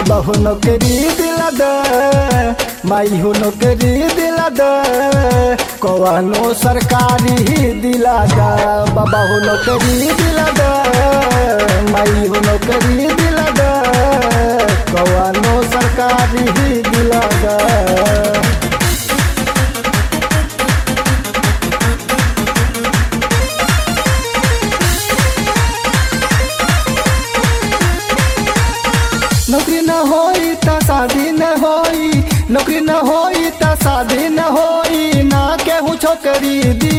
बाबा हो नौकरी दिला दे माई हो नौकरी दिला दे कवानो सरकारी दिला दे बाबा हो नौकरी दिला दे माई हो नौकरी दिला दे कवानो सरकारी दिला दे नौकरी न होई त शादी न होई नौकरी न होई त शादी न होई ना केहू छोकरी दी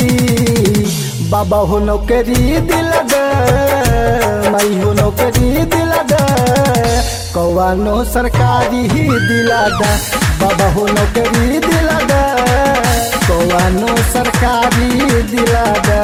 बाबा हो नौकरी दिल दे माई हो नौकरी दिल दे कौनो सरकारी ही दिला दे बाबा हो नौकरी दिल दे कौनो सरकारी दिला दे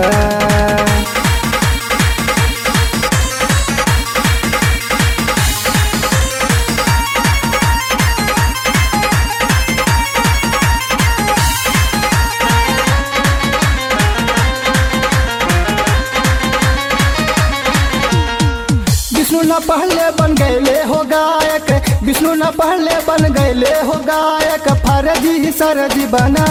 विष्णु न पहले बन गए हो गायक विष्णु न पहले बन गए हो गायक फर्जी सरजी बना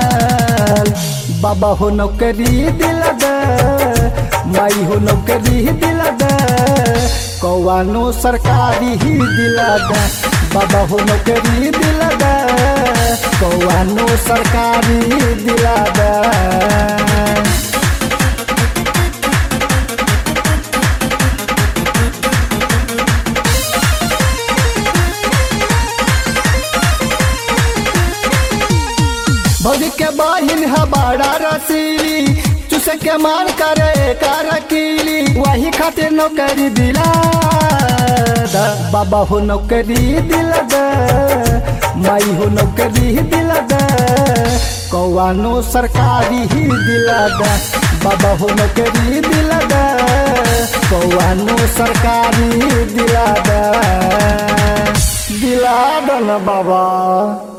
बाबा हो नौकरी दिल दे माई हो नौकरी दिल दे कौनो सरकारी ही दिल दे बाबा हो नौकरी दिल दे कौनो सरकारी दिल दे भौजी के बहिन है बड़ा रसीली चुसे के मान करे करकीली वही खातिर नौकरी दिला द बाबा हो नौकरी दिल दे माई हो नौकरी दिल दे कौनो सरकारी ही दिला दे बाबा हो नौकरी दिल दे कौनो सरकारी दिला दे दिला दन बाबा